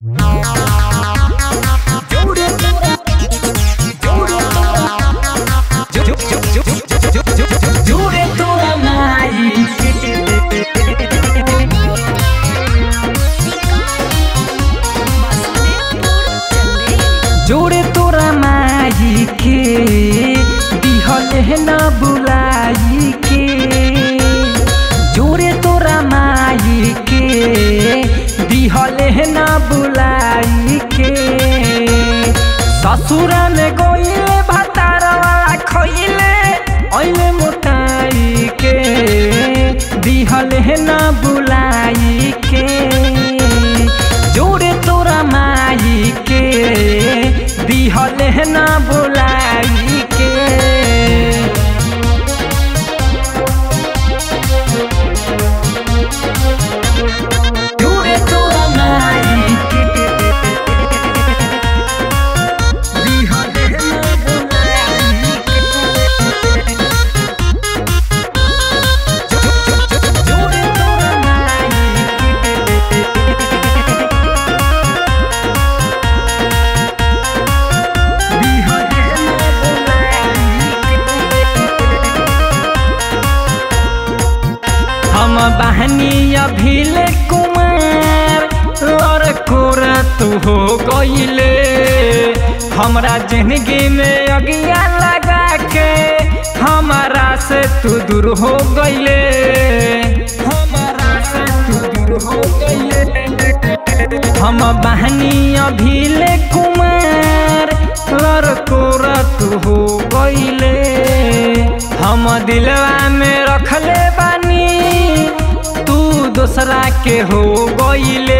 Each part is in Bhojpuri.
Jure toda mai जोड़े तोरा माई के दिहल है न बुलाई के जोड़े तोरा माई के दिहल है न बुलाई के ससुरा में गोइले भतार वाला खइले ओइले मोटाई के दिहल है न बुलाई के जोड़े तोरा माई के दिहल है न बुलाई के जोड़े तोरा माई के दिहल है न बुलाई के जोड़े तोरा माई के हम बहनी अभिले कुमार और कोरा तू हो गईले हमरा जिंदगी में अगिया लगा के हमारा से तू दूर हो गईले हमारा से तू दूर हो गईले हम बहनी अभिले कुमार लड़कोरा तू हो गईले हम दिलवा में रखले बानी तू दूसरा के हो गईले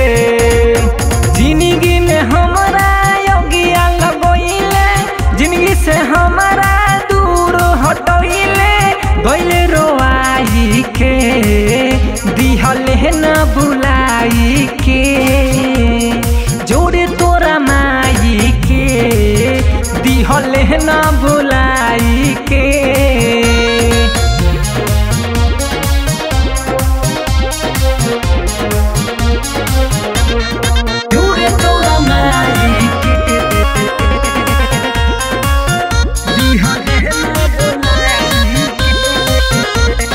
जिंदगी में हमारा योगिया लगोइले जिंदगी से हमारा दूर हटोइले गईले रोआई के दिहल है न बुलाई के जोड़े तोरा माई के दिहल है न बुलाई के जोड़े तोरा माई के दिहल है न बुलाई के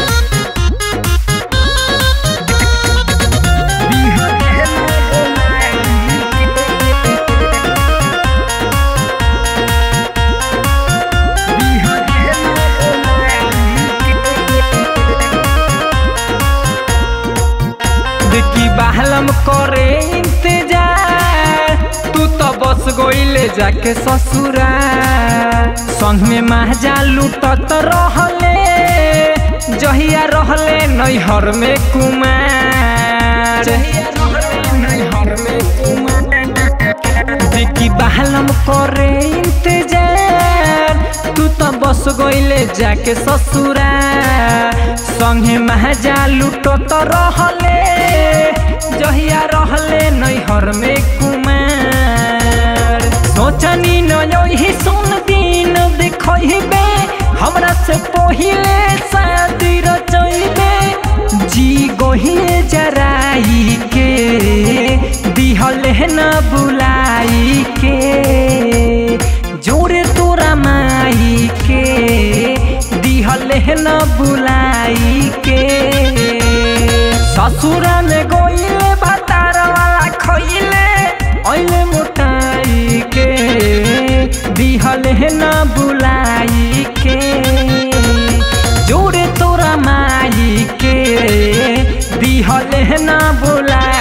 दिहल है न बुलाई के दिहल है न बुलाई के देखी बहलम करे इंतजार तू तो बस गईले जाके ससुरा संग में महजा लूटत रहले जहिया रहले नैहर में कुमार नैहर में कुमार देखी बहलम करे इंतजार तू तो बस गईले जाके ससुरा संगे महजा लूटो तो रहले जहिया रहले नैहर में कुमार सोचनी न यही सुन दिन देखबे हमरा से पहिले शादी रचैबे जी गोहिए जराई के दिहल है न बुलाई के जोरे तोरा माई के दिहल है न बुलाई के ससुरा में गोइले भतार वाला खइले ओइले मोटाई के दिहल है न बुलाई के जोड़े तोरा माई के दिहल है न बुलाई